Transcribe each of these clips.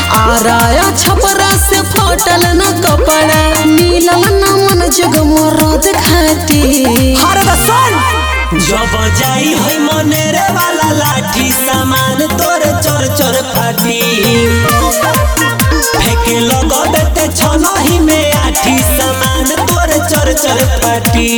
आराया छपरा से फटल न कपड़ा मिलल न मन जग मोरद खाती हर दसन जब जाई होई मनेरे वाला लाठी सामान तोरे चोर चोर फाटी फेके लगबे ते छनही में आठी सामान तोरे चोर चोर फाटी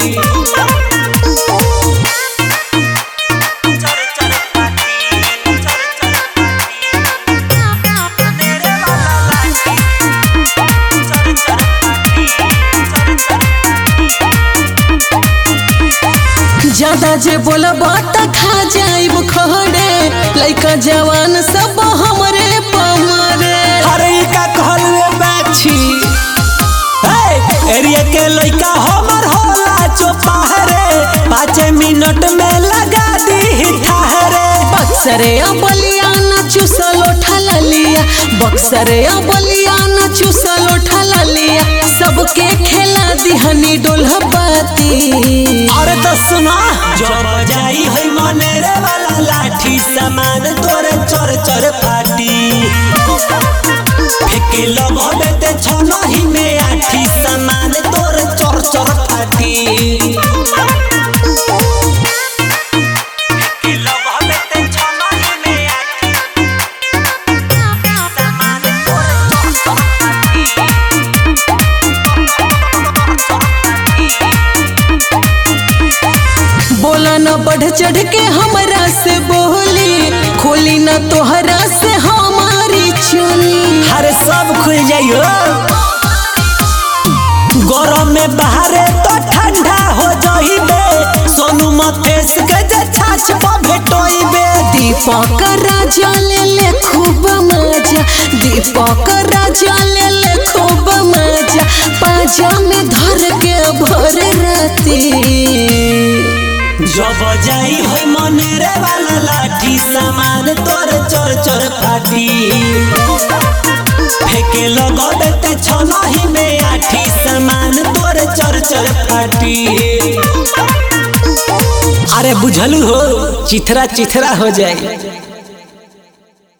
ज्यादा जे बोलब त खा जाइब खड़े लइका जवान सब हमरे पमरे अरे ई का कहलवे बाछी ए एरिया के लइका हमर होला चोपाहरे पाँच मिनट में लगा दी ठाहरे बक्सरे बलिया न चूसल उठल लिया बक्सरे बलिया न चूसल उठल लिया सबके खेला दिहनी डोलह पाती अरे तो सुना जब जाई है मनेरे वाला लाठी सामान तोरे चोर चोर फाटी फेके लगबे ते छनही में आठी सामान तोरे चोर चोर फाटी फेके लगबे ते छनही में आठी सामान तोरे चोर चोर बोला न बढ़ चढ़ के हमरा से बोली खोली न तोहरा से हमारी चोली हर सब खुल जाइयो गरम में बाहरे तो ठंडा हो जाइबे सोनू मतेश के जे छाछ पर भेटोइबे दीपक राजा ले ले खूब मजा दीपक राजा ले ले खूब मजा पाजा में धर के भर राती जब जाई होई मनेरे वाला लाठी सामान तोर चोर चोर फाटी फेके लगबे ते छनही में आठी सामान तोर चोर चोर फाटी अरे बुझलू हो चिथरा चिथरा हो जाए